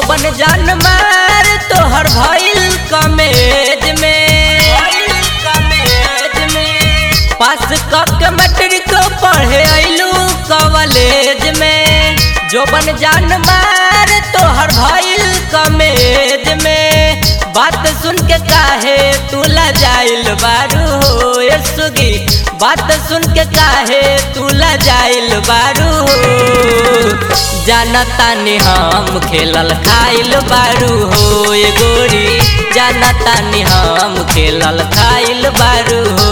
जोबन जान मार तोहर भइल कमेज में पास कक मैट्रिक पढ़े अइलू कॉलेज में जोबन जान मार तोहर भइल कमेज में बात सुन के काहे तू जाइल बारू हो ए सुगी बात सुन के काहे तू जाइल बारू हो जानतानी हम खेलल खाइल बारू हो ए गोरी जानतानी हम खेलल खाइल बारू हो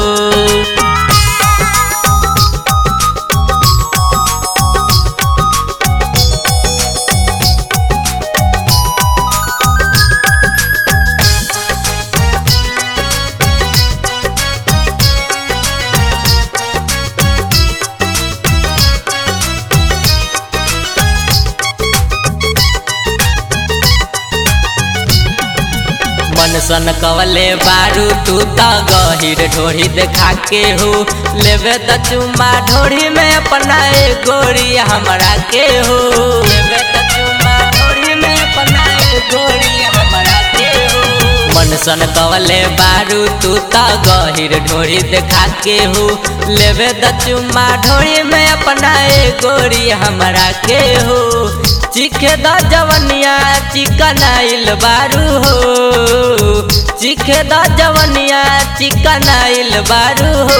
मन सन कवले बारू तू त गहिर ढोरी देखा के हो लेवे त चुम्मा ढोरी में अपना ए गोरी हमरा के हो लेवे त चुम्मा ढोरी में अपना ए गोरी हमरा के हो मन सन कवले बारू तू त गहिर ढोरी देखा के हो लेवे त चुम्मा ढोरी में अपना ए गोरी हमरा के हो चिखे द जवनिया चिकन आइल बारू हो चिखे द जवनिया चिकन आइल बारू हो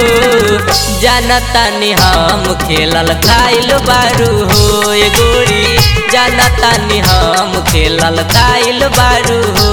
जानतानी हम खेलल खाइल बारू हो ए गोरी जानतानी हम खेलल खाइल बारू हो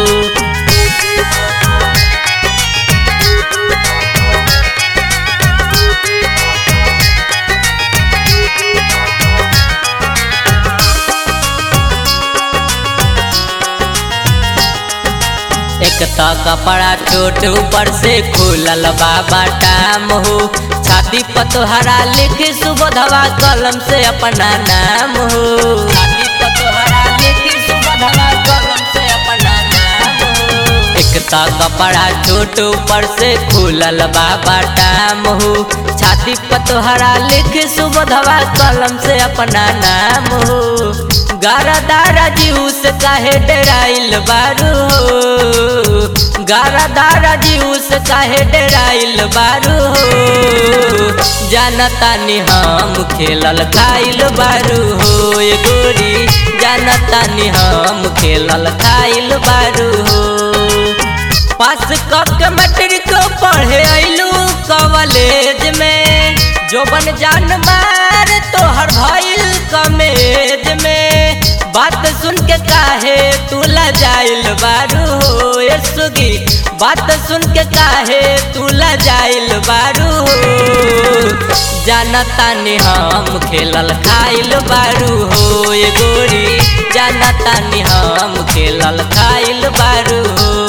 एक तो कपड़ा छोट ऊपर से खुलल बाबा टाम हो छाती पतोहरा लिख सुबोधवा कलम से अपना नाम हो छाती पतोहरा लिख सुबोधवा कलम से अपना नाम हो एक तो कपड़ा छोट ऊपर से खुलल बाबा टाम हो छाती पतोहरा लिख सुबोधवा कलम से अपना नाम हो गारा दारा जीव से काहे डराइल बारू हो गारा दारा जीव से काहे डराइल बारू हो जानतानी हम खेलल खाइल बारू हो ए गोरी जानतानी हम खेलल खाइल बारू हो पास कक मैट्रिक पढ़े अइलू कॉलेज में जोबन जान मार तोहर भइल कमेज में बात सुन के काहे तू जाइल बारू हो ए सुगी बात सुन के काहे तू जाइल बारू हो जानतानी हम खेलल खाइल बारू हो ए गोरी जानतानी हम खेलल खाइल बारू हो